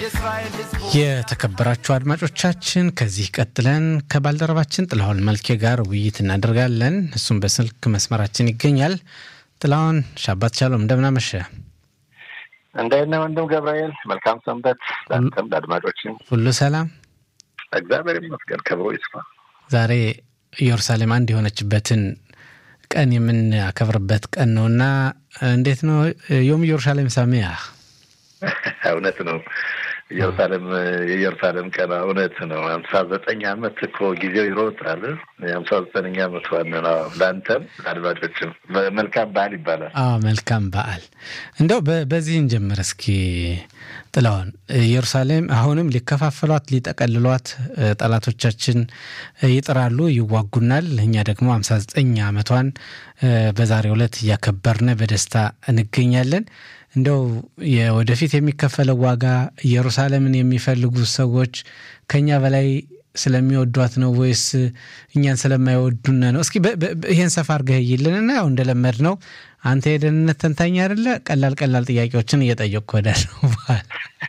የተከበራችሁ አድማጮቻችን ከዚህ ቀጥለን ከባልደረባችን ጥላሁን መልኬ ጋር ውይይት እናደርጋለን። እሱም በስልክ መስመራችን ይገኛል። ጥላሁን ሻባት ቻሎም እንደምናመሸ እንደነ ወንድም ገብርኤል መልካም ሰንበት። ለአንተም ለአድማጮችም ሁሉ ሰላም፣ እግዚአብሔር ይመስገን፣ ክብሩ ይስፋ። ዛሬ ኢየሩሳሌም አንድ የሆነችበትን ቀን የምናከብርበት ቀን ነው እና እንዴት ነው ዮም ኢየሩሳሌም ሳሚያ? እውነት ነው ኢየሩሳሌም የኢየሩሳሌም ቀን እውነት ነው። ሀምሳ ዘጠኝ ዓመት እኮ ጊዜው ይሮጣል። የሀምሳ ዘጠነኛ ዓመት ዋና ነው። ለአንተም አድማጮችም መልካም በዓል ይባላል። አዎ መልካም በዓል። እንደው በዚህ እንጀምር እስኪ ጥላውን ኢየሩሳሌም አሁንም ሊከፋፈሏት ሊጠቀልሏት ጠላቶቻችን ይጥራሉ፣ ይዋጉናል። እኛ ደግሞ ሀምሳ ዘጠኝ ዓመቷን በዛሬው ዕለት እያከበርን በደስታ እንገኛለን። እንደው የወደፊት የሚከፈለው ዋጋ ኢየሩሳሌምን የሚፈልጉ ሰዎች ከኛ በላይ ስለሚወዷት ነው ወይስ እኛን ስለማይወዱን ነው? እስኪ ይህን ሰፋ አድርገህ ይልንና ያው እንደለመድ ነው አንተ የደህንነት ተንታኝ አይደለ? ቀላል ቀላል ጥያቄዎችን እየጠየቅኩ ወዳለው በኋላ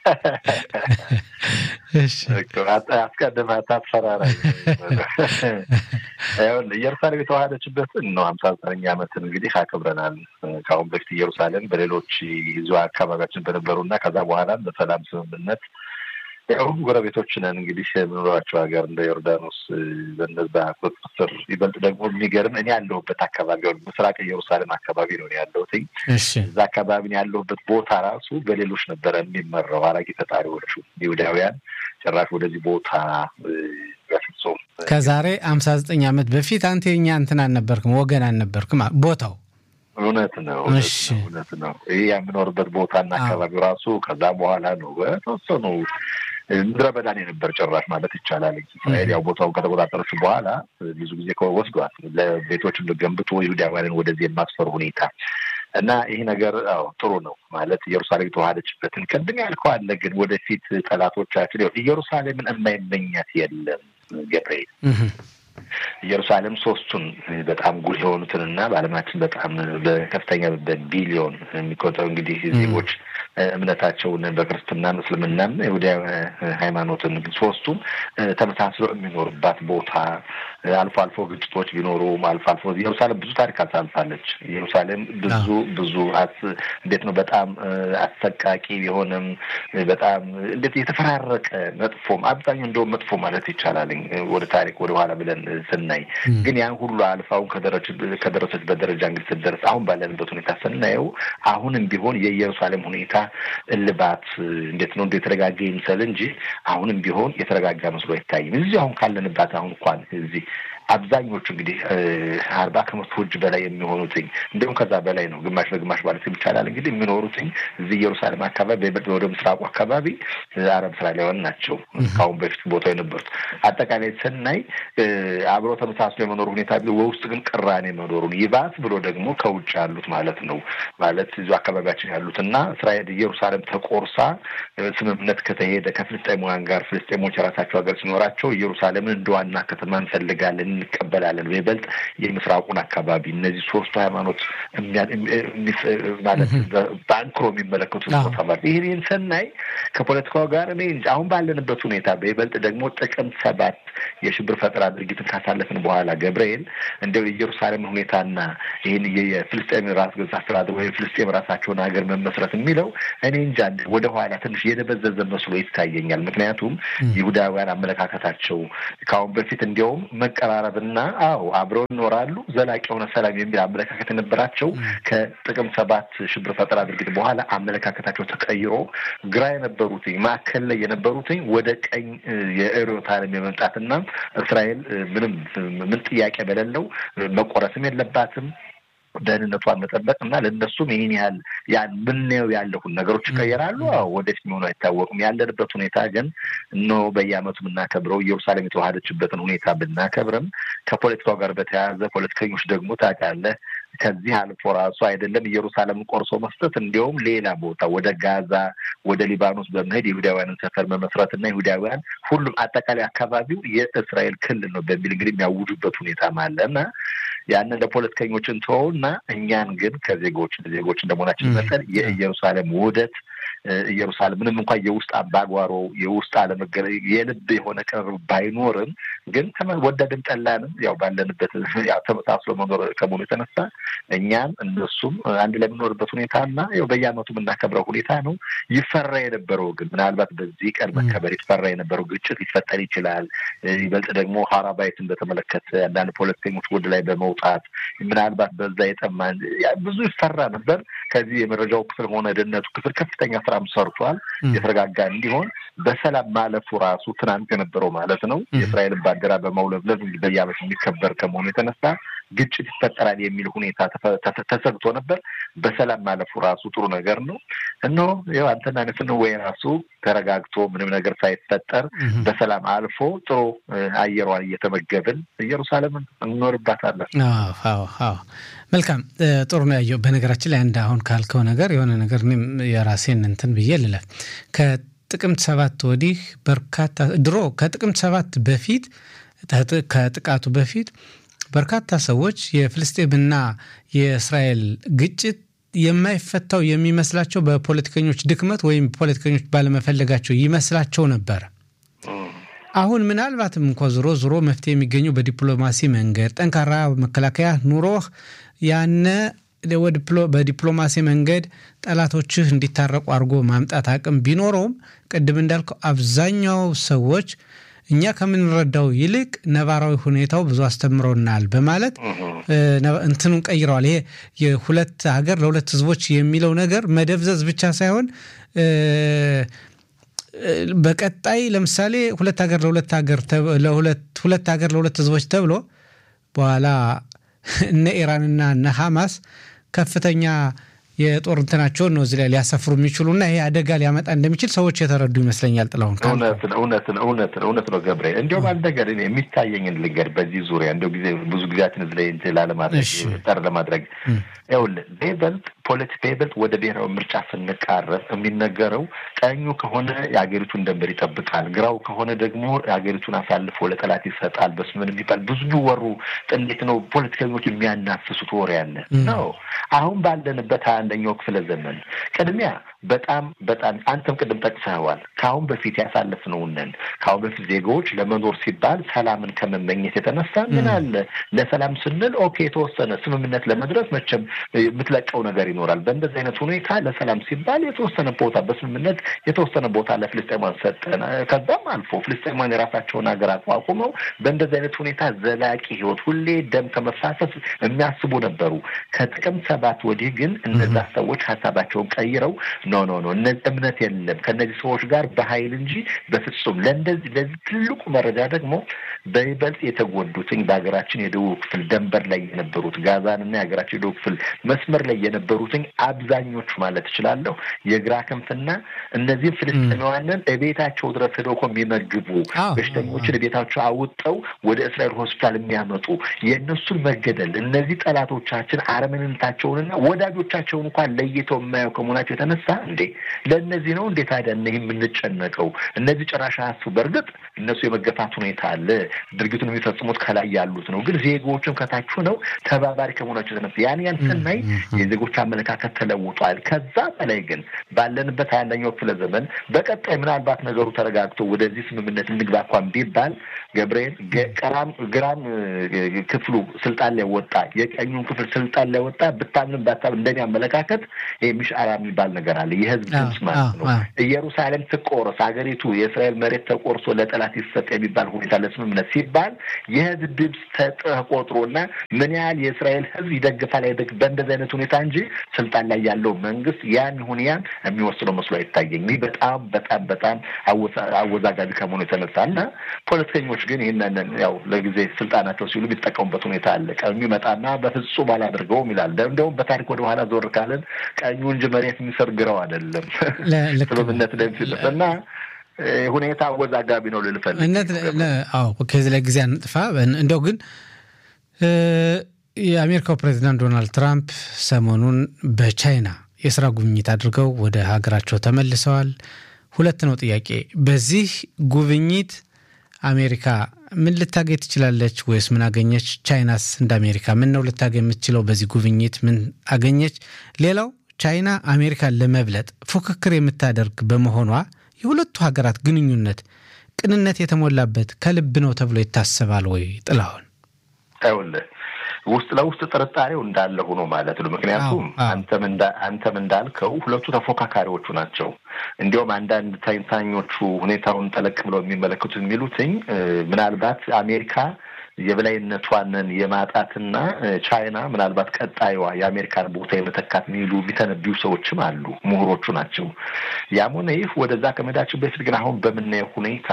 አስቀድመህ አታስፈራራኝ። ኢየሩሳሌም የተዋሃደችበትን ነው ሀምሳ ዘጠነኛ ዓመትን እንግዲህ አክብረናል። ከአሁን በፊት ኢየሩሳሌም በሌሎች ይዞ አካባቢያችን በነበሩና ከዛ በኋላም በሰላም ስምምነት ያው ጎረቤቶች ነን እንግዲህ የምኖራቸው ሀገር እንደ ዮርዳኖስ በነዛ ቁጥጥር ይበልጥ ደግሞ የሚገርም እኔ ያለሁበት አካባቢ ምስራቅ ኢየሩሳሌም አካባቢ ነው ያለሁት። እዛ አካባቢ ያለሁበት ቦታ ራሱ በሌሎች ነበረ የሚመራው አራቂ ፈጣሪዎቹ ይሁዳውያን ጭራሽ ወደዚህ ቦታ በፍጹም ከዛሬ አምሳ ዘጠኝ ዓመት በፊት አንተ የኛ እንትን አልነበርክም፣ ወገን አልነበርክም ቦታው እውነት ነው። እውነት ነው። ይህ የምኖርበት ቦታና አካባቢው ራሱ ከዛ በኋላ ነው በተወሰኑ ምድረ በዳን የነበር ጭራሽ ማለት ይቻላል። እስራኤል ያው ቦታውን ከተቆጣጠረች በኋላ ብዙ ጊዜ ወስዷል። ለቤቶችም ገንብቶ ይሁዳውያንን ወደዚህ የማስፈሩ ሁኔታ እና ይህ ነገር አዎ ጥሩ ነው ማለት ኢየሩሳሌም የተዋሃደችበትን ቅድም ያልከው አለ። ግን ወደፊት ጠላቶቻችን ኢየሩሳሌምን የማይመኛት የለም ገብርኤል ኢየሩሳሌም ሶስቱን በጣም ጉልህ የሆኑትንና በዓለማችን በጣም በከፍተኛ በቢሊዮን የሚቆጠሩ እንግዲህ ዜጎች እምነታቸውን በክርስትናም እስልምናም ይሁዳዊ ሃይማኖትን ሶስቱም ተመሳስሎ የሚኖርባት ቦታ አልፎ አልፎ ግጭቶች ቢኖሩም አልፎ አልፎ ኢየሩሳሌም ብዙ ታሪክ አሳልፋለች። ኢየሩሳሌም ብዙ ብዙ እንዴት ነው በጣም አሰቃቂ የሆነም በጣም እንዴት የተፈራረቀ መጥፎም አብዛኛው እንደውም መጥፎ ማለት ይቻላል ወደ ታሪክ ወደ ኋላ ብለን ስናይ ግን ያን ሁሉ አልፋውን ከደረሰችበት ደረጃ እንግዲህ ስትደርስ አሁን ባለንበት ሁኔታ ስናየው አሁንም ቢሆን የኢየሩሳሌም ሁኔታ እልባት እንዴት ነው እንደ የተረጋጋ ይምሰል እንጂ አሁንም ቢሆን የተረጋጋ መስሎ አይታይም። እዚህ አሁን ካለንባት አሁን እንኳን እዚህ አብዛኞቹ እንግዲህ አርባ ከመቶ እጅ በላይ የሚሆኑትኝ እንዲሁም ከዛ በላይ ነው፣ ግማሽ በግማሽ ማለት ይቻላል እንግዲህ የሚኖሩትኝ እዚህ ኢየሩሳሌም አካባቢ ወደ ምስራቁ አካባቢ አረብ እስራኤላውያን ናቸው። ከአሁን በፊት ቦታው የነበሩት አጠቃላይ ስናይ አብረው ተመሳስሎ የመኖሩ ሁኔታ በውስጥ ግን ቅራኔ መኖሩን ይባስ ብሎ ደግሞ ከውጭ ያሉት ማለት ነው ማለት እዚ አካባቢያችን ያሉት እና እስራኤል ኢየሩሳሌም ተቆርሳ ስምምነት ከተሄደ ከፍልስጤማውያን ጋር ፍልስጤሞች የራሳቸው ሀገር ሲኖራቸው ኢየሩሳሌምን እንደ ዋና ከተማ እንፈልጋለን እንቀበላለን። በይበልጥ የምስራቁን አካባቢ እነዚህ ሶስቱ ሃይማኖት ማለት በአንክሮ የሚመለከቱት ቦታ ማለት ይህን ስናይ ከፖለቲካው ጋር እኔ አሁን ባለንበት ሁኔታ በይበልጥ ደግሞ ጥቅምት ሰባት የሽብር ፈጠራ ድርጊትን ካሳለፍን በኋላ ገብርኤል እንደው የኢየሩሳሌም ሁኔታና ይህን የፍልስጤም ራስ ገዝ አስተዳደር ወይ ፍልስጤም ራሳቸውን ሀገር መመስረት የሚለው እኔ እንጃ ወደ ኋላ ትንሽ የደበዘዘ መስሎ ይታየኛል። ምክንያቱም ይሁዳውያን አመለካከታቸው ከአሁን በፊት እንዲያውም መቀራረብና አዎ አብረው ይኖራሉ ዘላቂ የሆነ ሰላም የሚል አመለካከት የነበራቸው ከጥቅም ሰባት ሽብር ፈጠራ ድርጊት በኋላ አመለካከታቸው ተቀይሮ ግራ የነበሩትኝ ማዕከል ላይ የነበሩትኝ ወደ ቀኝ የርዕዮተ ዓለም የመምጣትና እስራኤል ምንም ምን ጥያቄ በሌለው መቆረስም የለባትም ደህንነቷን መጠበቅ እና ለእነሱም ይህን ያህል ያን ምናየው ያለሁን ነገሮች ይቀየራሉ። ወደፊት መሆኑ አይታወቅም። ያለንበት ሁኔታ ግን እኖ በየዓመቱ የምናከብረው ኢየሩሳሌም የተዋሃደችበትን ሁኔታ ብናከብርም ከፖለቲካው ጋር በተያያዘ ፖለቲከኞች ደግሞ ታውቃለህ ከዚህ አልፎ ራሱ አይደለም ኢየሩሳሌምን ቆርሶ መስጠት እንዲያውም ሌላ ቦታ ወደ ጋዛ ወደ ሊባኖስ በመሄድ የይሁዳውያንን ሰፈር መመስረት እና ይሁዳውያን ሁሉም አጠቃላይ አካባቢው የእስራኤል ክልል ነው በሚል እንግዲህ የሚያውጁበት ሁኔታ አለ እና ያንን ለፖለቲከኞች እንተወውና እኛን ግን ከዜጎች ዜጎች እንደመሆናችን መጠን የኢየሩሳሌም ውህደት ኢየሩሳሌም ምንም እንኳን የውስጥ አምባጓሮ የውስጥ አለመገለ የልብ የሆነ ቅርብ ባይኖርም ግን ወደድም ጠላንም ያው ባለንበት ተመሳስሎ መኖር ከመሆኑ የተነሳ እኛም እነሱም አንድ ላይ የምኖርበት ሁኔታ እና ያው በየዓመቱ የምናከብረው ሁኔታ ነው። ይፈራ የነበረው ግን ምናልባት በዚህ ቀን መከበር ይፈራ የነበረው ግጭት ሊፈጠር ይችላል። ይበልጥ ደግሞ ሀራባይትን በተመለከተ አንዳንድ ፖለቲከኞች ወደ ላይ በመውጣት ምናልባት በዛ የጠማን ብዙ ይፈራ ነበር። ከዚህ የመረጃው ክፍል ሆነ ደህንነቱ ክፍል ከፍተኛ ስራም ሰርቷል። የተረጋጋ እንዲሆን በሰላም ማለፉ ራሱ ትናንት የነበረው ማለት ነው የእስራኤልን ባንዲራ በማውለብለብ በየዓመቱ የሚከበር ከመሆኑ የተነሳ ግጭት ይፈጠራል የሚል ሁኔታ ተሰግቶ ነበር። በሰላም ማለፉ ራሱ ጥሩ ነገር ነው። እነሆ ያው አንተና ንፍን ወይ ራሱ ተረጋግቶ ምንም ነገር ሳይፈጠር በሰላም አልፎ ጥሩ አየሯን እየተመገብን ኢየሩሳሌምን እንኖርባታለን። መልካም ጥሩ ነው ያየው። በነገራችን ላይ አንድ አሁን ካልከው ነገር የሆነ ነገር እኔም የራሴን እንትን ብዬ ልለፍ ከጥቅምት ሰባት ወዲህ በርካታ ድሮ ከጥቅምት ሰባት በፊት ከጥቃቱ በፊት በርካታ ሰዎች የፍልስጤምና የእስራኤል ግጭት የማይፈታው የሚመስላቸው በፖለቲከኞች ድክመት ወይም ፖለቲከኞች ባለመፈለጋቸው ይመስላቸው ነበር። አሁን ምናልባትም እንኳ ዞሮ ዞሮ መፍትሄ የሚገኘው በዲፕሎማሲ መንገድ ጠንካራ መከላከያ ኑሮህ ያነ በዲፕሎማሲ መንገድ ጠላቶችህ እንዲታረቁ አድርጎ ማምጣት አቅም ቢኖረውም ቅድም እንዳልከው አብዛኛው ሰዎች እኛ ከምንረዳው ይልቅ ነባራዊ ሁኔታው ብዙ አስተምሮናል በማለት እንትኑን ቀይረዋል። ይሄ የሁለት ሀገር ለሁለት ህዝቦች የሚለው ነገር መደብዘዝ ብቻ ሳይሆን በቀጣይ ለምሳሌ ሁለት ሀገር ለሁለት ሀገር ሁለት ሀገር ለሁለት ህዝቦች ተብሎ በኋላ እነ ኢራንና እነ ሐማስ ከፍተኛ የጦር እንትናቸውን ነው እዚህ ላይ ሊያሰፍሩ የሚችሉና ይሄ አደጋ ሊያመጣ እንደሚችል ሰዎች የተረዱ ይመስለኛል። ጥላሁን እውነት እውነት እውነት እውነት ነው ገብሬ። እንዲሁም አንድ ነገር የሚታየኝን ልንገር በዚህ ዙሪያ እንዲሁ ጊዜ ብዙ ጊዜያችን እዚህ ላይ እንትን ላለማድረግ ጠር ለማድረግ ይኸውልህ በይበልጥ ፖለቲካ በይበልጥ ወደ ብሔራዊ ምርጫ ስንቃረብ የሚነገረው ቀኙ ከሆነ የሀገሪቱን ደንበር ይጠብቃል፣ ግራው ከሆነ ደግሞ የሀገሪቱን አሳልፎ ለጠላት ይሰጣል። በስምን የሚባል ብዙ የሚወሩ እንዴት ነው ፖለቲከኞች የሚያናፍሱት ወሬ ያለ ነው። አሁን ባለንበት ሀያ አንደኛው ክፍለ ዘመን ቅድሚያ በጣም በጣም አንተም ቅድም ጠቅሰኸዋል። ከአሁን በፊት ያሳለፍነውንን ከአሁን በፊት ዜጋዎች ለመኖር ሲባል ሰላምን ከመመኘት የተነሳ ምን አለ ለሰላም ስንል ኦኬ የተወሰነ ስምምነት ለመድረስ መቼም የምትለቀው ነገር ይኖራል። በእንደዚህ አይነት ሁኔታ ለሰላም ሲባል የተወሰነ ቦታ በስምምነት የተወሰነ ቦታ ለፍልስጤማን ሰጠን። ከዛም አልፎ ፍልስጤማን የራሳቸውን ሀገር አቋቁመው በእንደዚህ አይነት ሁኔታ ዘላቂ ህይወት ሁሌ ደም ከመፋሰስ የሚያስቡ ነበሩ። ከጥቅምት ሰባት ወዲህ ግን እነዛ ሰዎች ሀሳባቸውን ቀይረው ኖ ኖ ኖ እነዚህ እምነት የለም ከእነዚህ ሰዎች ጋር በኃይል እንጂ በፍጹም ለእንደዚህ ለዚህ ትልቁ መረጃ ደግሞ በይበልጥ የተጎዱትኝ በሀገራችን የደቡብ ክፍል ደንበር ላይ የነበሩት ጋዛንና የሀገራችን የደቡብ ክፍል መስመር ላይ የነበሩትኝ አብዛኞቹ ማለት እችላለሁ የግራ ክንፍና እነዚህም ፍልስጤማውያንን እቤታቸው ድረስ ሄደው እኮ የሚመግቡ በሽተኞችን ቤታቸው አውጠው ወደ እስራኤል ሆስፒታል የሚያመጡ የእነሱን መገደል እነዚህ ጠላቶቻችን አረመኔነታቸውንና ወዳጆቻቸውን እንኳን ለይተው የማየው ከመሆናቸው የተነሳ እንዴ ለእነዚህ ነው እንዴ ታዲያ እነህ የምንጨነቀው? እነዚህ ጭራሽ አያስቡ። በእርግጥ እነሱ የመገፋት ሁኔታ አለ። ድርጊቱን የሚፈጽሙት ከላይ ያሉት ነው። ግን ዜጎችም ከታች ነው ተባባሪ ከመሆናቸው የተነሳ ያን ያን ስናይ የዜጎች አመለካከት ተለውጧል። ከዛ በላይ ግን ባለንበት ሀያ አንደኛው ክፍለ ዘመን በቀጣይ ምናልባት ነገሩ ተረጋግቶ ወደዚህ ስምምነት እንግባ እንኳን ቢባል ገብርኤል ግራም ግራም ክፍሉ ስልጣን ላይ ወጣ፣ የቀኙን ክፍል ስልጣን ላይ ወጣ። ብታምንም ባታም እንደኔ አመለካከት ሚሽአራ የሚባል ነገር አለ። የህዝብ ድምፅ ማለት ነው። ኢየሩሳሌም ትቆረስ፣ ሀገሪቱ የእስራኤል መሬት ተቆርሶ ለጠላት ይሰጥ የሚባል ሁኔታ ለስምምነት ሲባል የህዝብ ድምፅ ተቆጥሮና ምን ያህል የእስራኤል ህዝብ ይደግፋል አይደግፍ በእንደዚህ አይነት ሁኔታ እንጂ ስልጣን ላይ ያለው መንግስት ያን ይሁን ያን የሚወስነው መስሎ አይታየኝ። ይህ በጣም በጣም በጣም አወዛጋቢ ከመሆኑ የተነሳ እና ፖለቲከኞች ግን ይህንን ያው ለጊዜ ስልጣናቸው ሲሉ የሚጠቀሙበት ሁኔታ አለ። ቀኙ ይመጣና በፍጹም አላደርገውም ይላል። እንደውም በታሪክ ወደ ኋላ ዞር ካለን ቀኙ እንጂ መሬት የሚሰርግረው አይደለም ስምምነት ላይ እና ሁኔታ አወዛጋቢ ነው ልልፈልግ እነት ከዚህ ላይ ጊዜ አንጥፋ። እንደው ግን የአሜሪካው ፕሬዚዳንት ዶናልድ ትራምፕ ሰሞኑን በቻይና የስራ ጉብኝት አድርገው ወደ ሀገራቸው ተመልሰዋል። ሁለት ነው ጥያቄ። በዚህ ጉብኝት አሜሪካ ምን ልታገኝ ትችላለች? ወይስ ምን አገኘች? ቻይናስ እንደ አሜሪካ ምን ነው ልታገኝ የምትችለው? በዚህ ጉብኝት ምን አገኘች? ሌላው ቻይና አሜሪካን ለመብለጥ ፉክክር የምታደርግ በመሆኗ የሁለቱ ሀገራት ግንኙነት ቅንነት የተሞላበት ከልብ ነው ተብሎ ይታሰባል ወይ? ጥላሁን ይኸውልህ ውስጥ ለውስጥ ጥርጣሬው እንዳለ ሆኖ ማለት ነው። ምክንያቱም አንተም እንዳልከው ሁለቱ ተፎካካሪዎቹ ናቸው። እንዲሁም አንዳንድ ተንታኞቹ ሁኔታውን ጠለቅ ብለው የሚመለከቱት የሚሉትኝ ምናልባት አሜሪካ የበላይነቷንን የማጣትና ቻይና ምናልባት ቀጣዩዋ የአሜሪካን ቦታ የመተካት የሚሉ የሚተነቢዩ ሰዎችም አሉ። ምሁሮቹ ናቸው። ያም ሆነ ይህ ወደዛ ከመሄዳችን በፊት ግን አሁን በምናየው ሁኔታ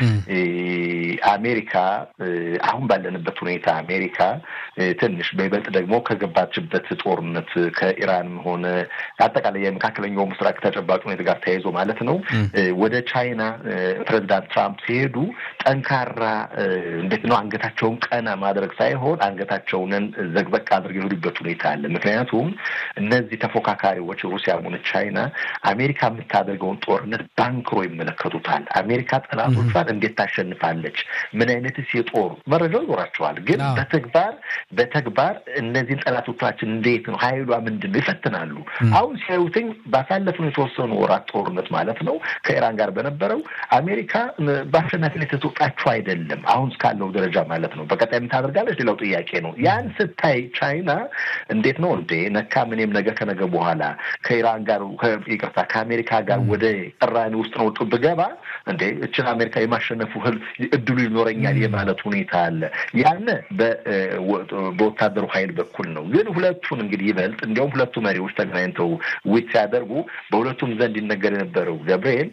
አሜሪካ አሁን ባለንበት ሁኔታ አሜሪካ ትንሽ በይበልጥ ደግሞ ከገባችበት ጦርነት ከኢራንም ሆነ አጠቃላይ የመካከለኛው ምስራቅ ተጨባጭ ሁኔታ ጋር ተያይዞ ማለት ነው ወደ ቻይና ፕሬዚዳንት ትራምፕ ሲሄዱ ጠንካራ እንዴት ነው አንገታቸውን ቀና ማድረግ ሳይሆን አንገታቸውንን ዘግበቅ አድርገው የሄዱበት ሁኔታ አለ። ምክንያቱም እነዚህ ተፎካካሪዎች ሩሲያም ሆነ ቻይና አሜሪካ የምታደርገውን ጦርነት ባንክሮ ይመለከቱታል። አሜሪካ ጠላቶቿን እንዴት ታሸንፋለች? ምን አይነትስ የጦር መረጃው ይኖራቸዋል። ግን በተግባር በተግባር እነዚህን ጠላቶቻችን እንዴት ነው ኃይሏ ምንድን ነው ይፈትናሉ። አሁን ሲያዩትኝ ባሳለፍነው የተወሰኑ ወራት ጦርነት ማለት ነው ከኢራን ጋር በነበረው አሜሪካ በአሸናፊነት የተወጣችው አይደለም አሁን እስካለው ደረጃ ማለት ነው። በቀጣይ የምታደርጋለች ሌላው ጥያቄ ነው። ያን ስታይ ቻይና እንዴት ነው እንዴ ነካ ምንም ነገ ከነገ በኋላ ከኢራን ጋር ይቅርታ ከአሜሪካ ጋር ወደ ቅራኔ ውስጥ ነው ብገባ እንዴ እችን አሜሪካ የማሸነፉ ህል እድሉ ይኖረኛል የማለት ሁኔታ አለ። ያነ በወታደሩ ኃይል በኩል ነው። ግን ሁለቱን እንግዲህ ይበልጥ እንዲያውም ሁለቱ መሪዎች ተገናኝተው ውይይት ሲያደርጉ በሁለቱም ዘንድ ይነገር የነበረው ገብርኤል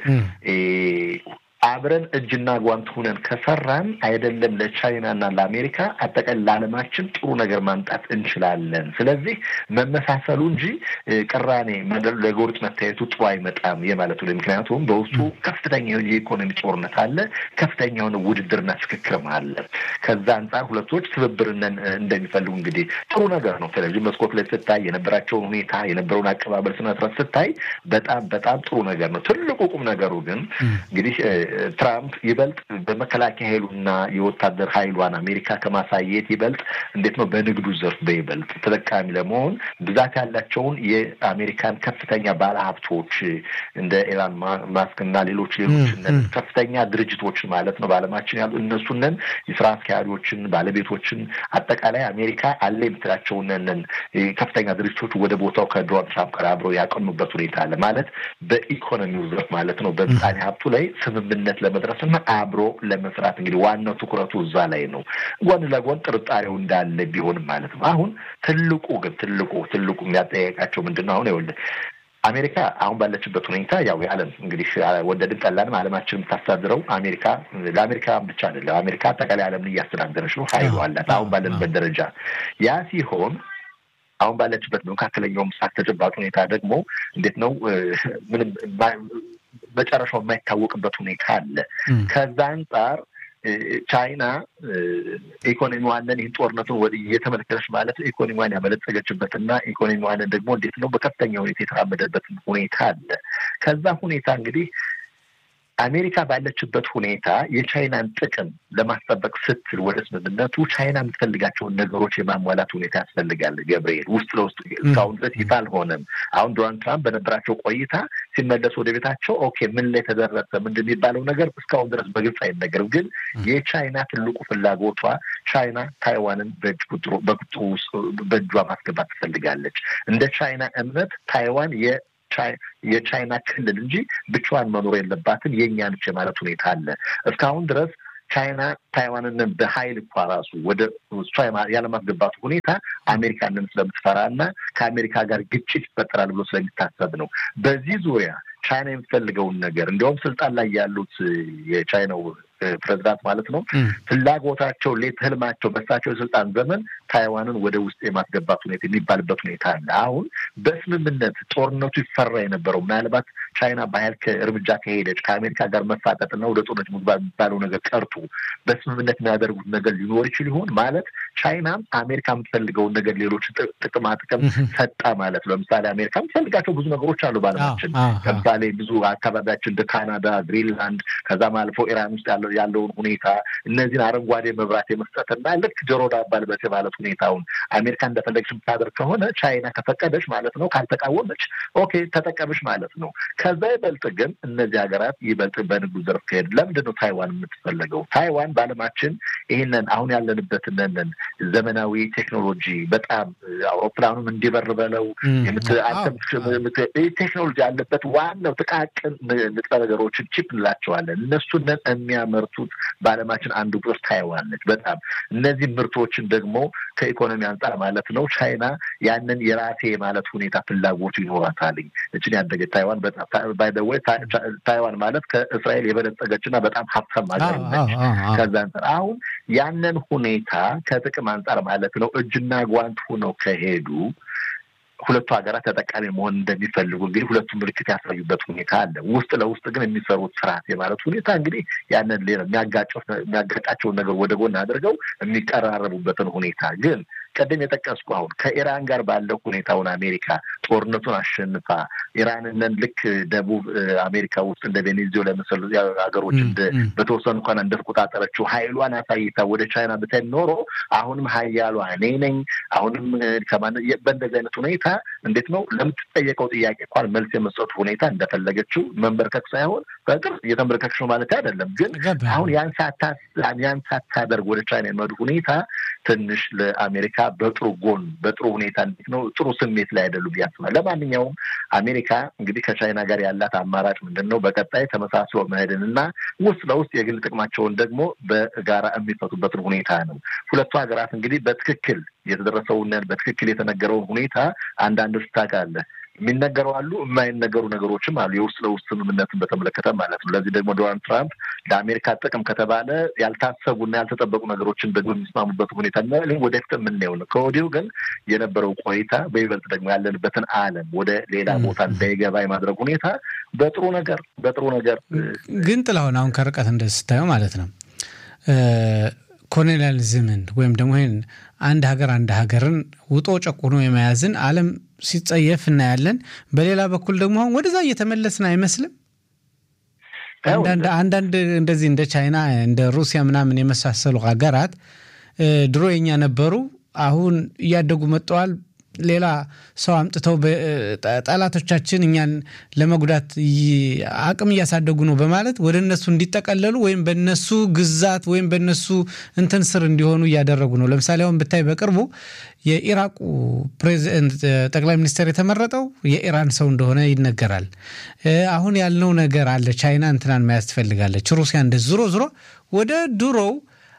አብረን እጅና ጓንት ሁነን ከሰራን አይደለም ለቻይናና ለአሜሪካ አጠቃላይ ለዓለማችን ጥሩ ነገር ማምጣት እንችላለን። ስለዚህ መመሳሰሉ እንጂ ቅራኔ ለጎሪጥ መታየቱ ጥሩ አይመጣም የማለቱ ምክንያቱም በውስጡ ከፍተኛ የኢኮኖሚ ጦርነት አለ፣ ከፍተኛ የሆነ ውድድርና ፍክክርም አለ። ከዛ አንጻር ሁለቶች ትብብርነን እንደሚፈልጉ እንግዲህ ጥሩ ነገር ነው። ቴሌቪዥን መስኮት ላይ ስታይ የነበራቸውን ሁኔታ የነበረውን አቀባበል ስነስርዓት ስታይ በጣም በጣም ጥሩ ነገር ነው። ትልቁ ቁም ነገሩ ግን እንግዲህ ትራምፕ ይበልጥ በመከላከያ ኃይሉና የወታደር ኃይሏን አሜሪካ ከማሳየት ይበልጥ እንዴት ነው በንግዱ ዘርፍ በይበልጥ ተጠቃሚ ለመሆን ብዛት ያላቸውን የአሜሪካን ከፍተኛ ባለሀብቶች እንደ ኤላን ማስክ እና ሌሎች ሌሎች ከፍተኛ ድርጅቶችን ማለት ነው በዓለማችን ያሉ እነሱንን የስራ አስኪያጆችን፣ ባለቤቶችን አጠቃላይ አሜሪካ አለ የምትላቸውንን ከፍተኛ ድርጅቶች ወደ ቦታው ከዶናልድ ትራምፕ ጋር አብረው ያቀኑበት ሁኔታ አለ ማለት በኢኮኖሚው ዘርፍ ማለት ነው በምጣኔ ሀብቱ ላይ ስምምነት ለመድረስና አብሮ ለመስራት እንግዲህ ዋናው ትኩረቱ እዛ ላይ ነው። ጎን ለጎን ጥርጣሬው እንዳለ ቢሆንም ማለት ነው። አሁን ትልቁ ግን ትልቁ ትልቁ የሚያጠያየቃቸው ምንድን ነው? አሁን ይኸውልህ አሜሪካ አሁን ባለችበት ሁኔታ ያው የዓለም እንግዲህ ወደድን ጠላንም ዓለማችን የምታስተዳድረው አሜሪካ ለአሜሪካ ብቻ አይደለም። አሜሪካ አጠቃላይ ዓለምን እያስተዳደረች ነው። ኃይሉ አላት አሁን ባለንበት ደረጃ ያ ሲሆን አሁን ባለችበት መካከለኛው ምስራቅ ተጨባጭ ሁኔታ ደግሞ እንዴት ነው ምንም መጨረሻው የማይታወቅበት ሁኔታ አለ። ከዛ አንጻር ቻይና ኢኮኖሚዋንን ይህን ጦርነቱን ወደ እየተመለከተች ማለት ኢኮኖሚዋን ያበለጸገችበትና ኢኮኖሚዋንን ደግሞ እንዴት ነው በከፍተኛ ሁኔታ የተራመደበት ሁኔታ አለ። ከዛ ሁኔታ እንግዲህ አሜሪካ ባለችበት ሁኔታ የቻይናን ጥቅም ለማስጠበቅ ስትል ወደ ስምምነቱ ቻይና የምትፈልጋቸውን ነገሮች የማሟላት ሁኔታ ያስፈልጋል። ገብርኤል ውስጥ ለውስጥ እስካሁን ድረስ ይፋ አልሆነም። አሁን ዶናልድ ትራምፕ በነበራቸው ቆይታ ሲመለሱ ወደ ቤታቸው ኦኬ ምን ላይ ተደረሰ ምንድን የሚባለው ነገር እስካሁን ድረስ በግልጽ አይነገርም። ግን የቻይና ትልቁ ፍላጎቷ ቻይና ታይዋንን በቁጥሩ በእጇ ማስገባት ትፈልጋለች። እንደ ቻይና እምነት ታይዋን የ የቻይና ክልል እንጂ ብቻዋን መኖር የለባትም የእኛ ነች የማለት ሁኔታ አለ። እስካሁን ድረስ ቻይና ታይዋንን በኃይል እኳ ራሱ ወደ እሷ ያለማስገባቱ ሁኔታ አሜሪካንን ስለምትፈራ እና ከአሜሪካ ጋር ግጭት ይፈጠራል ብሎ ስለሚታሰብ ነው። በዚህ ዙሪያ ቻይና የምትፈልገውን ነገር እንዲያውም ስልጣን ላይ ያሉት የቻይናው ፕሬዚዳንት ማለት ነው ፍላጎታቸው ሌት ህልማቸው በሳቸው የስልጣን ዘመን ታይዋንን ወደ ውስጥ የማስገባት ሁኔታ የሚባልበት ሁኔታ አለ። አሁን በስምምነት ጦርነቱ ይፈራ የነበረው ምናልባት ቻይና በኃይል እርምጃ ከሄደች ከአሜሪካ ጋር መፋጠጥና ወደ ጦርነት መግባት የሚባለው ነገር ቀርቶ በስምምነት የሚያደርጉት ነገር ሊኖር ይችል ይሆን ማለት ቻይናም አሜሪካ የምትፈልገውን ነገር ሌሎች ጥቅማ ጥቅም ሰጣ ማለት ነው። ለምሳሌ አሜሪካ የምትፈልጋቸው ብዙ ነገሮች አሉ በዓለማችን ለምሳሌ ብዙ አካባቢያችን እንደ ካናዳ፣ ግሪንላንድ ከዛም አልፎ ኢራን ውስጥ ያለውን ሁኔታ እነዚህን አረንጓዴ መብራት የመስጠትና ልክ ጆሮ ዳባ ልበስ ማለት ሁኔታውን አሜሪካ እንደፈለገች የምታደርግ ከሆነ ቻይና ከፈቀደች ማለት ነው፣ ካልተቃወመች ኦኬ ተጠቀምሽ ማለት ነው። ከዛ ይበልጥ ግን እነዚህ ሀገራት ይበልጥ በንግዱ ዘርፍ ከሄድ ለምንድን ነው ታይዋን የምትፈለገው? ታይዋን በዓለማችን ይህንን አሁን ያለንበትንን ዘመናዊ ቴክኖሎጂ በጣም አውሮፕላኑም እንዲበር በለው ቴክኖሎጂ ያለበት ዋናው ጥቃቅን ንጥረ ነገሮችን ቺፕ እንላቸዋለን። እነሱንን የሚያመርቱት በዓለማችን አንዱ ቁጥር ታይዋን ነች። በጣም እነዚህ ምርቶችን ደግሞ ከኢኮኖሚ አንጻር ማለት ነው ቻይና ያንን የራሴ ማለት ሁኔታ ፍላጎቱ ይኖራታልኝ። እችን ያደገች ታይዋን በጣም ባይደወይ ታይዋን ማለት ከእስራኤል የበለጸገችና በጣም ሀብታም ሀገር ነች። ከዛ አንጻር አሁን ያንን ሁኔታ ከጥቅም አንጻር ማለት ነው እጅና ጓንት ሆነው ከሄዱ ሁለቱ ሀገራት ተጠቃሚ መሆን እንደሚፈልጉ እንግዲህ ሁለቱ ምልክት ያሳዩበት ሁኔታ አለ። ውስጥ ለውስጥ ግን የሚሰሩት ስርዓት የማለት ሁኔታ እንግዲህ ያንን ሌላ የሚያጋጫቸውን ነገር ወደ ጎን አድርገው የሚቀራረቡበትን ሁኔታ ግን ቀደም የጠቀስኩ አሁን ከኢራን ጋር ባለው ሁኔታውን አሜሪካ ጦርነቱን አሸንፋ ኢራንንን ልክ ደቡብ አሜሪካ ውስጥ እንደ ቬኔዙዌላ የመሰሉ ሀገሮች በተወሰኑ እንኳን እንደተቆጣጠረችው ኃይሏን አሳይታ ወደ ቻይና ብታይ ኖሮ አሁንም ሀያሏ እኔ ነኝ አሁንም ከማን በእንደዚህ አይነት ሁኔታ እንዴት ነው ለምትጠየቀው ጥያቄ እንኳን መልስ የመስጠቱ ሁኔታ እንደፈለገችው መንበርከክ ሳይሆን በቅርብ እየተንበረከክሽ ነው ማለት አይደለም። ግን አሁን ያን ሳታደርግ ወደ ቻይና የመዱ ሁኔታ ትንሽ ለአሜሪካ በጥሩ ጎን በጥሩ ሁኔታ እንዴት ነው ጥሩ ስሜት ላይ አይደሉም ብዬ አስባለሁ። ለማንኛውም አሜሪካ እንግዲህ ከቻይና ጋር ያላት አማራጭ ምንድን ነው? በቀጣይ ተመሳስሎ መሄድን እና ውስጥ ለውስጥ የግል ጥቅማቸውን ደግሞ በጋራ የሚፈቱበትን ሁኔታ ነው። ሁለቱ ሀገራት እንግዲህ በትክክል የተደረሰውን በትክክል የተነገረውን ሁኔታ አንዳንዶች ታውቃለህ የሚነገሩ አሉ፣ የማይነገሩ ነገሮችም አሉ። የውስጥ ለውስጥ ስምምነትን በተመለከተ ማለት ነው። ለዚህ ደግሞ ዶናልድ ትራምፕ ለአሜሪካ ጥቅም ከተባለ ያልታሰቡና ያልተጠበቁ ነገሮችን ደግሞ የሚስማሙበት ሁኔታ ወደፊት የምናየው ነው። ከወዲሁ ግን የነበረው ቆይታ በይበልጥ ደግሞ ያለንበትን ዓለም ወደ ሌላ ቦታ እንዳይገባ የማድረግ ሁኔታ በጥሩ ነገር በጥሩ ነገር ግን ጥላሁን አሁን ከርቀት እንደስታየው ማለት ነው ኮሎኒያሊዝምን ወይም ደግሞ ይህን አንድ ሀገር አንድ ሀገርን ውጦ ጨቁኖ የመያዝን ዓለም ሲጸየፍ እናያለን። በሌላ በኩል ደግሞ አሁን ወደዛ እየተመለስን አይመስልም። አንዳንድ እንደዚህ እንደ ቻይና እንደ ሩሲያ ምናምን የመሳሰሉ ሀገራት ድሮ የኛ ነበሩ፣ አሁን እያደጉ መጥተዋል። ሌላ ሰው አምጥተው ጠላቶቻችን እኛን ለመጉዳት አቅም እያሳደጉ ነው በማለት ወደ እነሱ እንዲጠቀለሉ ወይም በነሱ ግዛት ወይም በነሱ እንትን ስር እንዲሆኑ እያደረጉ ነው። ለምሳሌ አሁን ብታይ በቅርቡ የኢራቁ ፕሬዚደንት ጠቅላይ ሚኒስትር የተመረጠው የኢራን ሰው እንደሆነ ይነገራል። አሁን ያልነው ነገር አለ። ቻይና እንትናን መያዝ ትፈልጋለች። ሩሲያ እንደ ዝሮ ዝሮ ወደ ድሮው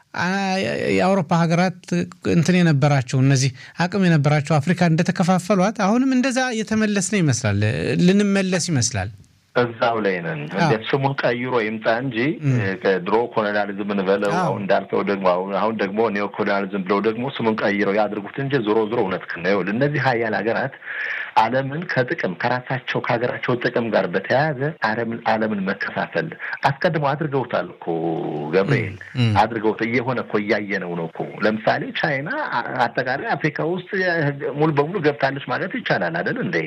የአውሮፓ ሀገራት እንትን የነበራቸው እነዚህ አቅም የነበራቸው አፍሪካ እንደተከፋፈሏት አሁንም እንደዛ የተመለስነ ይመስላል፣ ልንመለስ ይመስላል። እዛው ላይ ነን። እንዴት ስሙን ቀይሮ ይምጣ እንጂ ድሮ ኮሎኒያሊዝምን በለው አሁን እንዳልከው ደግሞ አሁን ደግሞ ኒዮ ኮሎኒያሊዝም ብለው ደግሞ ስሙን ቀይረው ያድርጉት እንጂ ዞሮ ዞሮ እውነት ነው። ይኸውልህ እነዚህ ሀያል ሀገራት ዓለምን ከጥቅም ከራሳቸው ከሀገራቸው ጥቅም ጋር በተያያዘ ዓለምን ዓለምን መከፋፈል አስቀድመው አድርገውታል እኮ ገብርኤል አድርገውት እየሆነ እኮ እያየነው ነው እኮ። ለምሳሌ ቻይና አጠቃላይ አፍሪካ ውስጥ ሙሉ በሙሉ ገብታለች ማለት ይቻላል አይደል እንዴ?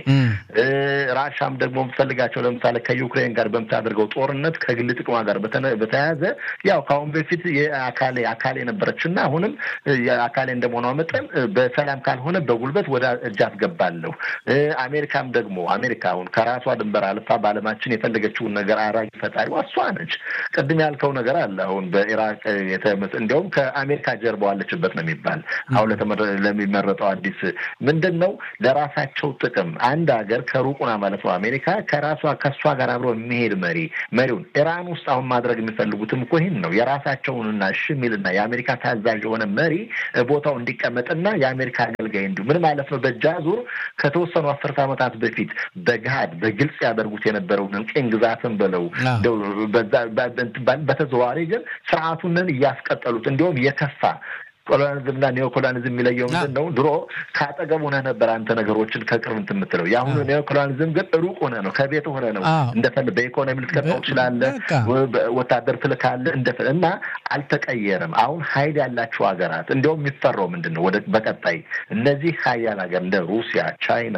ራሻም ደግሞ የምትፈልጋቸው ለምሳሌ ከዩክሬን ጋር በምታደርገው ጦርነት ከግል ጥቅሟ ጋር በተያያዘ ያው ከአሁን በፊት የአካሌ አካሌ ነበረች እና አሁንም የአካሌ እንደመሆኗ መጠን በሰላም ካልሆነ በጉልበት ወደ እጅ አስገባለሁ። አሜሪካም ደግሞ አሜሪካ አሁን ከራሷ ድንበር አልፋ በዓለማችን የፈለገችውን ነገር አራጊ ፈጣሪዋ እሷ ነች። ቅድም ያልከው ነገር አለ። አሁን በኢራቅ እንዲያውም ከአሜሪካ ጀርባ አለችበት ነው የሚባል አሁን ለሚመረጠው አዲስ ምንድን ነው ለራሳቸው ጥቅም አንድ ሀገር ከሩቁና ማለት ነው አሜሪካ ከራሷ ከእሷ ጋር አብሮ የሚሄድ መሪ መሪውን ኢራን ውስጥ አሁን ማድረግ የሚፈልጉትም እኮ ይህን ነው። የራሳቸውንና እሺ የሚልና የአሜሪካ ታዛዥ የሆነ መሪ ቦታው እንዲቀመጥና የአሜሪካ አገልጋይ እንዲሁ ምን ማለት ነው በእጅ አዙር ከተወሰኑ አስርት ዓመታት በፊት በገሃድ በግልጽ ያደርጉት የነበረውን ቅኝ ግዛትን ብለው በተዘዋዋሪ ግን ስርዓቱንን እያስቀጠሉት እንዲሁም የከፋ ኮሎኒዝም እና ኒዮ ኮሎኒዝም የሚለየው ምንድን ነው? ድሮ ከአጠገብ ሆነህ ነበር አንተ ነገሮችን ከቅርብ እንትን የምትለው። የአሁኑ ኒዮ ኮሎኒዝም ግን ሩቅ ሆነህ ነው፣ ከቤት ሆነህ ነው እንደፈለግ በኢኮኖሚ ልትቀጣው ትችላለህ፣ ወታደር ትልካለህ እንደፈ እና አልተቀየረም። አሁን ሀይል ያላቸው ሀገራት እንዲያውም የሚፈራው ምንድን ነው? ወደ በቀጣይ እነዚህ ሀያል ሀገር እንደ ሩሲያ፣ ቻይና፣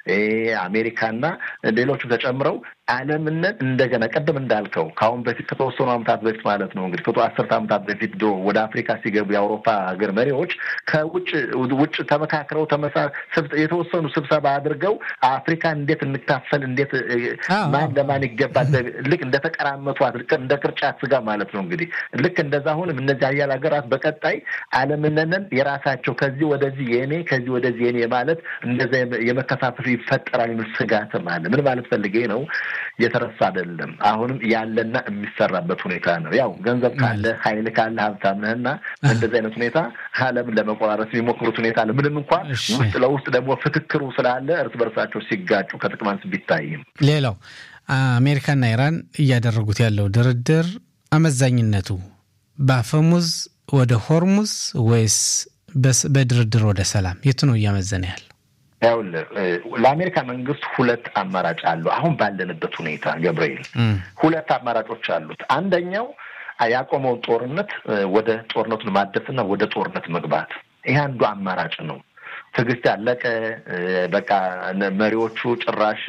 አሜሪካና ሌሎቹ ተጨምረው ዓለምነት እንደገና ቅድም እንዳልከው ከአሁን በፊት ከተወሰኑ ዓመታት በፊት ማለት ነው እንግዲህ ከቶ አስርት ዓመታት በፊት ድሮ ወደ አፍሪካ ሲገቡ የአውሮፓ ሀገር መሪዎች ከውጭ ውጭ ተመካክረው ተመሳ የተወሰኑ ስብሰባ አድርገው አፍሪካን እንዴት እንካፈል፣ እንዴት ማን ለማን ይገባል፣ ልክ እንደተቀራመቷት እንደ ቅርጫት ስጋ ማለት ነው እንግዲህ ልክ እንደዛ አሁንም እነዚህ ሀያል ሀገራት በቀጣይ ዓለምነንን የራሳቸው ከዚህ ወደዚህ የኔ ከዚህ ወደዚህ የኔ ማለት እንደዛ የመከፋፈል ይፈጠራል የሚል ስጋትም አለ። ምን ማለት ፈልጌ ነው? የተረሳ አይደለም። አሁንም ያለና የሚሰራበት ሁኔታ ነው። ያው ገንዘብ ካለ ኃይል ካለ ሀብታም ነህና እንደዚህ አይነት ሁኔታ ዓለምን ለመቆራረስ የሚሞክሩት ሁኔታ አለ። ምንም እንኳን ውስጥ ለውስጥ ደግሞ ፍክክሩ ስላለ እርስ በርሳቸው ሲጋጩ ከጥቅም አንስ ቢታይም ሌላው አሜሪካና ኢራን እያደረጉት ያለው ድርድር አመዛኝነቱ በአፈሙዝ ወደ ሆርሙዝ ወይስ በድርድር ወደ ሰላም የቱ ነው እያመዘነ ያለ? ይኸውልህ ለአሜሪካ መንግስት ሁለት አማራጭ አለው። አሁን ባለንበት ሁኔታ ገብርኤል ሁለት አማራጮች አሉት። አንደኛው ያቆመውን ጦርነት ወደ ጦርነቱን ማደስና ወደ ጦርነት መግባት፣ ይሄ አንዱ አማራጭ ነው። ትዕግስት ያለቀ በቃ መሪዎቹ ጭራሽ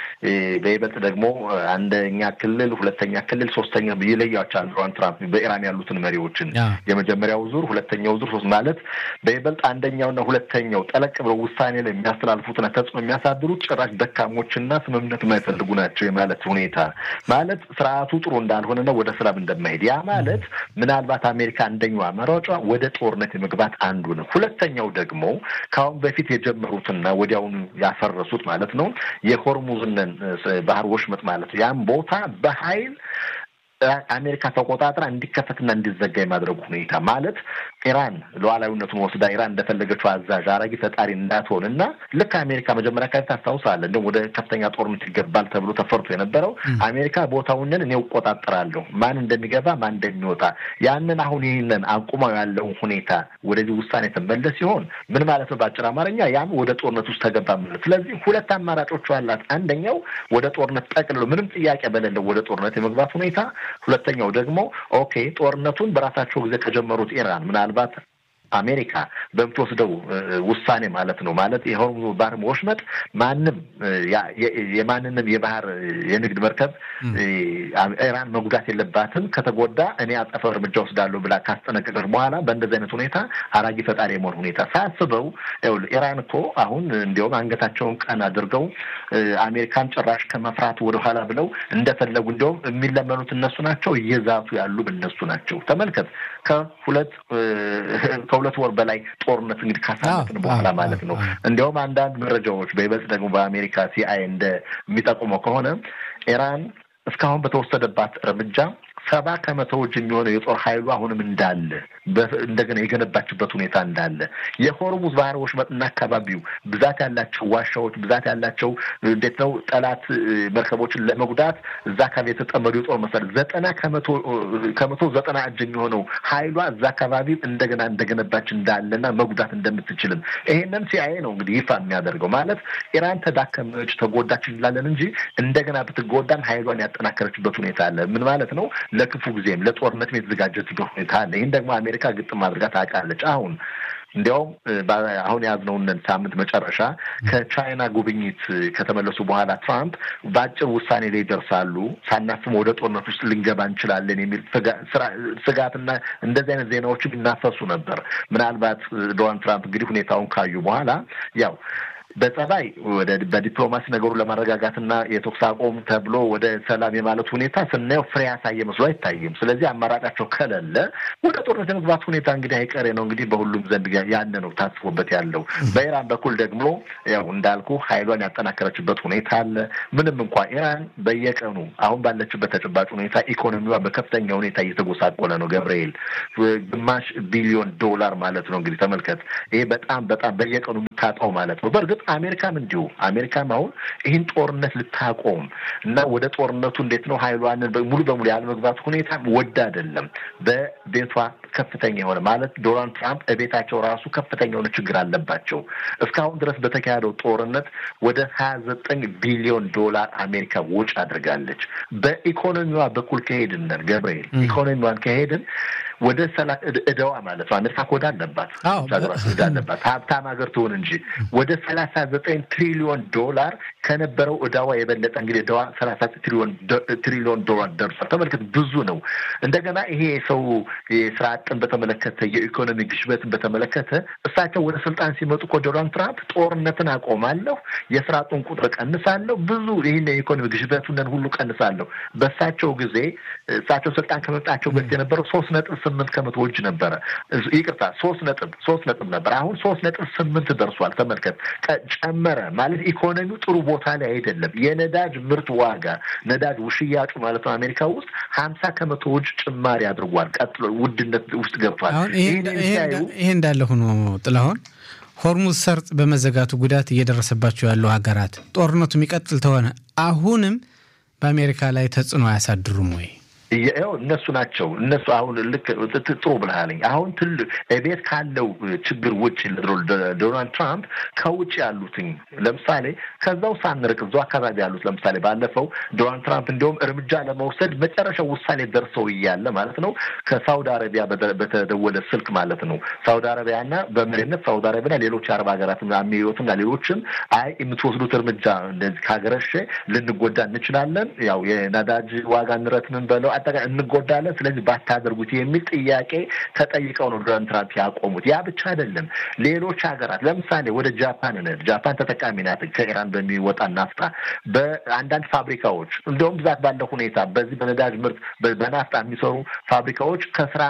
በይበልጥ ደግሞ አንደኛ ክልል፣ ሁለተኛ ክልል፣ ሶስተኛ ይለያቸዋል። ዶናልድ ትራምፕ በኢራን ያሉትን መሪዎችን የመጀመሪያው ዙር፣ ሁለተኛው ዙር ሶስት ማለት በይበልጥ አንደኛውና ሁለተኛው ጠለቅ ብለው ውሳኔ ላይ የሚያስተላልፉትና ተጽዕኖ የሚያሳድሩት ጭራሽ ደካሞችና ስምምነት የማይፈልጉ ናቸው የማለት ሁኔታ ማለት ስርዓቱ ጥሩ እንዳልሆነና ወደ ሰላም እንደማይሄድ ያ ማለት ምናልባት አሜሪካ አንደኛው አማራጯ ወደ ጦርነት የመግባት አንዱ ነው። ሁለተኛው ደግሞ ከአሁን በፊት የጀመሩትና ወዲያውኑ ያፈረሱት ማለት ነው የሆርሙዝንን ባህር ወሽመጥ ማለት ነው ያን ቦታ በኃይል አሜሪካ ተቆጣጥራ እንዲከፈትና እንዲዘጋ የማድረጉ ሁኔታ ማለት ኢራን ሉዓላዊነቱን ወስዳ ኢራን እንደፈለገችው አዛዥ አራጊ ፈጣሪ እንዳትሆን እና ልክ አሜሪካ መጀመሪያ አካባቢ ታስታውሳለህ፣ እንደውም ወደ ከፍተኛ ጦርነት ይገባል ተብሎ ተፈርቶ የነበረው አሜሪካ ቦታውንን እኔ እቆጣጠራለሁ፣ ማን እንደሚገባ ማን እንደሚወጣ ያንን አሁን ይህንን አቁመው ያለውን ሁኔታ ወደዚህ ውሳኔ ተመለስ ሲሆን ምን ማለት ነው? በአጭር አማርኛ ያም ወደ ጦርነት ውስጥ ተገባ ማለት። ስለዚህ ሁለት አማራጮቹ አላት። አንደኛው ወደ ጦርነት ጠቅልሎ ምንም ጥያቄ በሌለው ወደ ጦርነት የመግባት ሁኔታ ሁለተኛው ደግሞ ኦኬ ጦርነቱን በራሳቸው ጊዜ ከጀመሩት ኢራን ምናልባት አሜሪካ በምትወስደው ውሳኔ ማለት ነው ማለት የሆርሙዝ ባህር ወሽመጥ ማንም የማንንም የባህር የንግድ መርከብ ኢራን መጉዳት የለባትም፣ ከተጎዳ እኔ አጸፋው እርምጃ ወስዳለሁ ብላ ካስጠነቀቀች በኋላ በእንደዚህ አይነት ሁኔታ አራጊ ፈጣሪ የመሆን ሁኔታ ሳስበው ኢራን እኮ አሁን እንዲያውም አንገታቸውን ቀን አድርገው አሜሪካን ጭራሽ ከመፍራት ወደኋላ ብለው እንደፈለጉ እንዲያውም የሚለመኑት እነሱ ናቸው፣ እየዛቱ ያሉ እነሱ ናቸው። ተመልከት ከሁለት ከሁለት ወር በላይ ጦርነት እንግዲህ ካሳለፍን በኋላ ማለት ነው። እንዲያውም አንዳንድ መረጃዎች በይበልጥ ደግሞ በአሜሪካ ሲአይኤ እንደሚጠቁመው ከሆነ ኢራን እስካሁን በተወሰደባት እርምጃ ሰባ ከመቶዎች የሚሆነው የጦር ኃይሉ አሁንም እንዳለ እንደገና የገነባችበት ሁኔታ እንዳለ የሆርሙዝ ባህር ወሽመጥና አካባቢው ብዛት ያላቸው ዋሻዎች ብዛት ያላቸው እንዴት ነው ጠላት መርከቦችን ለመጉዳት እዛ አካባቢ የተጠመዱ የጦር መሳሪያ ዘጠና ከመቶ ከመቶ ዘጠና እጅ የሚሆነው ኃይሏ እዛ አካባቢ እንደገና እንደገነባች እንዳለና መጉዳት እንደምትችልም ይሄንን ሲአይኤ ነው እንግዲህ ይፋ የሚያደርገው ማለት ኢራን ተዳከመች ተጎዳች እንላለን እንጂ እንደገና ብትጎዳም ኃይሏን ያጠናከረችበት ሁኔታ አለ። ምን ማለት ነው? ለክፉ ጊዜም ለጦርነትም የተዘጋጀችበት ሁኔታ አለ። ይህን ደግሞ አሜሪካ ግጥም አድርጋ ታውቃለች። አሁን እንዲያውም አሁን የያዝነውን ሳምንት መጨረሻ ከቻይና ጉብኝት ከተመለሱ በኋላ ትራምፕ በአጭር ውሳኔ ላይ ይደርሳሉ፣ ሳናስበው ወደ ጦርነት ውስጥ ልንገባ እንችላለን የሚል ስጋትና እንደዚህ አይነት ዜናዎችም ይናፈሱ ነበር። ምናልባት ዶናልድ ትራምፕ እንግዲህ ሁኔታውን ካዩ በኋላ ያው በጸባይ ወደ በዲፕሎማሲ ነገሩን ለማረጋጋትና የተኩስ አቁም ተብሎ ወደ ሰላም የማለት ሁኔታ ስናየው ፍሬ ያሳየ መስሎ አይታይም። ስለዚህ አማራጫቸው ከሌለ ወደ ጦርነት የመግባት ሁኔታ እንግዲህ አይቀሬ ነው። እንግዲህ በሁሉም ዘንድ ያለ ነው ታስቦበት ያለው። በኢራን በኩል ደግሞ ያው እንዳልኩ ኃይሏን ያጠናከረችበት ሁኔታ አለ። ምንም እንኳ ኢራን በየቀኑ አሁን ባለችበት ተጨባጭ ሁኔታ ኢኮኖሚዋ በከፍተኛ ሁኔታ እየተጎሳቆለ ነው። ገብርኤል ግማሽ ቢሊዮን ዶላር ማለት ነው እንግዲህ ተመልከት። ይሄ በጣም በጣም በየቀኑ የምታጣው ማለት ነው። በእርግጥ አሜሪካም እንዲሁ አሜሪካም አሁን ይህን ጦርነት ልታቆም እና ወደ ጦርነቱ እንዴት ነው ኃይሏንን ሙሉ በሙሉ ያለመግባት ሁኔታ ወድ አይደለም። በቤቷ ከፍተኛ የሆነ ማለት ዶናልድ ትራምፕ እቤታቸው ራሱ ከፍተኛ የሆነ ችግር አለባቸው። እስካሁን ድረስ በተካሄደው ጦርነት ወደ ሀያ ዘጠኝ ቢሊዮን ዶላር አሜሪካ ወጪ አድርጋለች። በኢኮኖሚዋ በኩል ከሄድን ገብርኤል ኢኮኖሚዋን ከሄድን ወደ ሰላ እዳዋ ማለት ነው። አሜሪካ ኮዳ አለባት እዳ አለባት ሀብታም ሀገር ትሆን እንጂ ወደ ሰላሳ ዘጠኝ ትሪሊዮን ዶላር ከነበረው እዳዋ የበለጠ እንግዲህ እዳዋ ሰላሳ ትሪሊዮን ዶላር ደርሷል። ተመልከት፣ ብዙ ነው። እንደገና ይሄ ሰው የስራ አጥን በተመለከተ የኢኮኖሚ ግሽበትን በተመለከተ እሳቸው ወደ ስልጣን ሲመጡ እኮ ዶናልድ ትራምፕ ጦርነትን አቆማለሁ፣ የስራ አጡን ቁጥር ቀንሳለሁ፣ ብዙ ይህን የኢኮኖሚ ግሽበቱን ሁሉ ቀንሳለሁ። በእሳቸው ጊዜ እሳቸው ስልጣን ከመምጣቸው በፊት የነበረው ሶስት ነጥብ ስምንት ከመቶ እጅ ነበረ። ይቅርታ ሶስት ነጥብ ሶስት ነጥብ ነበር። አሁን ሶስት ነጥብ ስምንት ደርሷል። ተመልከት፣ ጨመረ ማለት ኢኮኖሚው ጥሩ ቦታ ላይ አይደለም። የነዳጅ ምርት ዋጋ ነዳጅ ሽያጩ ማለት ነው አሜሪካ ውስጥ ሀምሳ ከመቶ እጅ ጭማሪ አድርጓል። ቀጥሎ ውድነት ውስጥ ገብቷል። ይሄ እንዳለ ሆኖ ጥላሁን ሆርሙዝ ሰርጥ በመዘጋቱ ጉዳት እየደረሰባቸው ያሉ ሀገራት ጦርነቱ የሚቀጥል ተሆነ አሁንም በአሜሪካ ላይ ተጽዕኖ አያሳድሩም ወይ? ያው እነሱ ናቸው እነሱ አሁን ልክ ጥሩ ብልሃለኝ አሁን ትልቅ ቤት ካለው ችግር ውጭ ዶናልድ ትራምፕ ከውጭ ያሉትኝ ለምሳሌ ከዛው ሳንርቅ እዛው አካባቢ ያሉት ለምሳሌ ባለፈው ዶናልድ ትራምፕ እንዲሁም እርምጃ ለመውሰድ መጨረሻው ውሳኔ ደርሰው እያለ ማለት ነው ከሳውዲ አረቢያ በተደወለ ስልክ ማለት ነው ሳውዲ አረቢያና በመሪነት ሳውዲ አረቢያና ሌሎች የአረብ ሀገራት አሚሮትና ሌሎችም አይ የምትወስዱት እርምጃ እንደዚህ ካገረሸ ልንጎዳ እንችላለን ያው የነዳጅ ዋጋ ንረት ምን በለው አጠቃላይ እንጎዳለን፣ ስለዚህ ባታደርጉት የሚል ጥያቄ ተጠይቀው ነው ዶናልድ ትራምፕ ያቆሙት። ያ ብቻ አይደለም፣ ሌሎች ሀገራት ለምሳሌ ወደ ጃፓን ነን። ጃፓን ተጠቃሚ ናት ከኢራን በሚወጣ ናፍጣ። በአንዳንድ ፋብሪካዎች እንደውም ብዛት ባለው ሁኔታ በዚህ በነዳጅ ምርት በናፍጣ የሚሰሩ ፋብሪካዎች ከስራ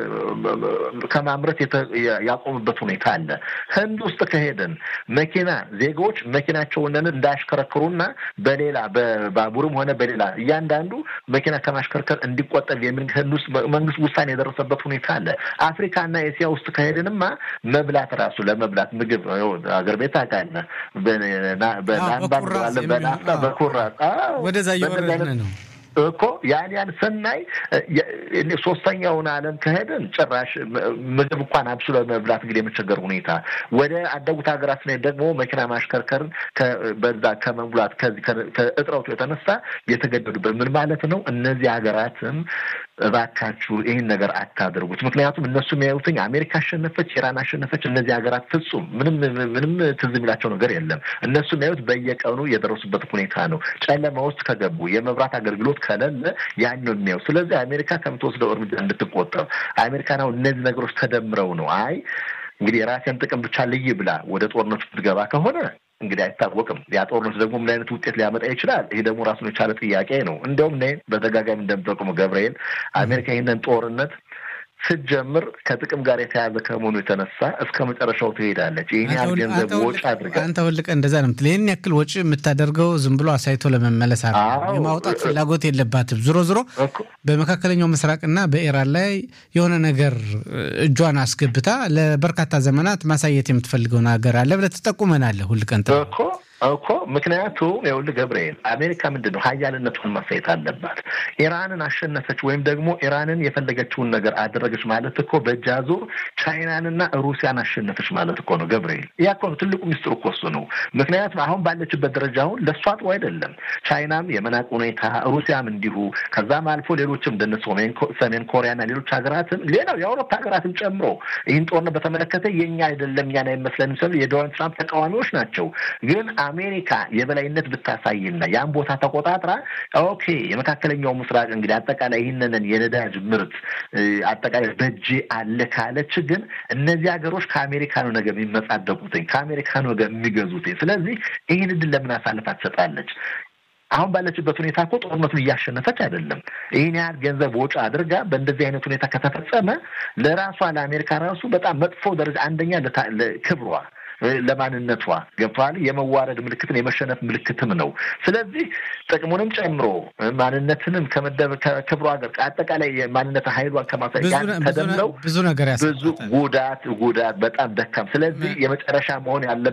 ከማምረት ያቆሙበት ሁኔታ አለ። ህንድ ውስጥ ከሄድን መኪና ዜጎች መኪናቸውን እንዳያሽከረክሩና በሌላ በባቡርም ሆነ በሌላ እያንዳንዱ መኪና ከማሽከርከር እንዲቆጠብ የሚል ህንድ ውስጥ መንግስት ውሳኔ የደረሰበት ሁኔታ አለ። አፍሪካና ኤስያ ውስጥ ከሄድንማ መብላት ራሱ ለመብላት ምግብ አገር ቤት ታውቃለህ፣ በናፍጣ በኩራዝ ወደዛ እየወረድን ነው እኮ ያን ያን ስናይ ሶስተኛውን ዓለም ከሄድን ጭራሽ ምግብ እንኳን አብስሎ መብላት እንግዲህ የመቸገር ሁኔታ ወደ አደጉት ሀገራት ስንሄድ ደግሞ መኪና ማሽከርከርን በዛ ከመሙላት ከዚህ ከእጥረቱ የተነሳ የተገደዱበት ምን ማለት ነው? እነዚህ ሀገራትም እባካችሁ ይህን ነገር አታደርጉት። ምክንያቱም እነሱ የሚያዩትኝ አሜሪካ አሸነፈች፣ ኢራን አሸነፈች፣ እነዚህ ሀገራት ፍጹም ምንም ምንም ትዝ የሚላቸው ነገር የለም። እነሱ የሚያዩት በየቀኑ የደረሱበት ሁኔታ ነው። ጨለማ ውስጥ ከገቡ የመብራት አገልግሎት ከሌለ ያን ነው የሚያዩ። ስለዚህ አሜሪካ ከምትወስደው እርምጃ እንድትቆጠብ አሜሪካን አሁን እነዚህ ነገሮች ተደምረው ነው አይ እንግዲህ የራሴን ጥቅም ብቻ ልይ ብላ ወደ ጦርነቱ ትገባ ከሆነ እንግዲህ አይታወቅም። ያ ጦርነት ደግሞ ምን አይነት ውጤት ሊያመጣ ይችላል? ይሄ ደግሞ ራሱን የቻለ ጥያቄ ነው። እንደውም እኔ በተደጋጋሚ እንደምጠቁመው ገብርኤል አሜሪካ ይህንን ጦርነት ስትጀምር ከጥቅም ጋር የተያዘ ከመሆኑ የተነሳ እስከ መጨረሻው ትሄዳለች። ይህን ያህል ገንዘብ ወጪ አድርጋ አንተ ሁልቀ እንደዛ ነው ምትል። ይህን ያክል ወጪ የምታደርገው ዝም ብሎ አሳይቶ ለመመለስ አ የማውጣት ፍላጎት የለባትም። ዞሮ ዞሮ በመካከለኛው ምስራቅና በኢራን ላይ የሆነ ነገር እጇን አስገብታ ለበርካታ ዘመናት ማሳየት የምትፈልገው ነገር አለ ብለህ ትጠቁመናለህ ሁልቀን እኮ እኮ ምክንያቱም ይኸውልህ ገብርኤል አሜሪካ ምንድን ነው ሀያልነቱን ማሳየት አለባት። ኢራንን አሸነፈች ወይም ደግሞ ኢራንን የፈለገችውን ነገር አደረገች ማለት እኮ በእጅ አዙር ቻይናንና ሩሲያን አሸነፈች ማለት እኮ ነው ገብርኤል። ያ እኮ ነው ትልቁ ሚስጥር እኮ እሱ ነው። ምክንያቱም አሁን ባለችበት ደረጃ አሁን ለእሷ ጥሩ አይደለም። ቻይናም የመናቅ ሁኔታ፣ ሩሲያም እንዲሁ ከዛም አልፎ ሌሎችም እንደነ ሰሜን ኮሪያና ሌሎች ሀገራትም ሌላው የአውሮፓ ሀገራትም ጨምሮ ይህን ጦርነት በተመለከተ የኛ አይደለም እኛን አይመስለንም ስል የዶናልድ ትራምፕ ተቃዋሚዎች ናቸው ግን አሜሪካ የበላይነት ብታሳይና ያን ቦታ ተቆጣጥራ ኦኬ የመካከለኛው ምስራቅ እንግዲህ አጠቃላይ ይህንን የነዳጅ ምርት አጠቃላይ በእጄ አለ ካለች ግን እነዚህ ሀገሮች ከአሜሪካ ነው ነገ የሚመጻደቁትኝ ከአሜሪካ ነው ነገ የሚገዙትኝ። ስለዚህ ይህን እድል ለምን አሳልፋ ትሰጣለች? አሁን ባለችበት ሁኔታ እኮ ጦርነቱን እያሸነፈች አይደለም። ይህን ያህል ገንዘብ ወጪ አድርጋ በእንደዚህ አይነት ሁኔታ ከተፈጸመ ለራሷ ለአሜሪካ ራሱ በጣም መጥፎ ደረጃ አንደኛ ክብሯ ለማንነቷ ገብተዋል። የመዋረድ ምልክትን የመሸነፍ ምልክትም ነው። ስለዚህ ጥቅሙንም ጨምሮ ማንነትንም ከመደብ ከክብሯ ጋር አጠቃላይ ማንነት ኃይሏን ከማሳየት ተደምረው ብዙ ነገር ብዙ ጉዳት ጉዳት በጣም ደካም። ስለዚህ የመጨረሻ መሆን ያለ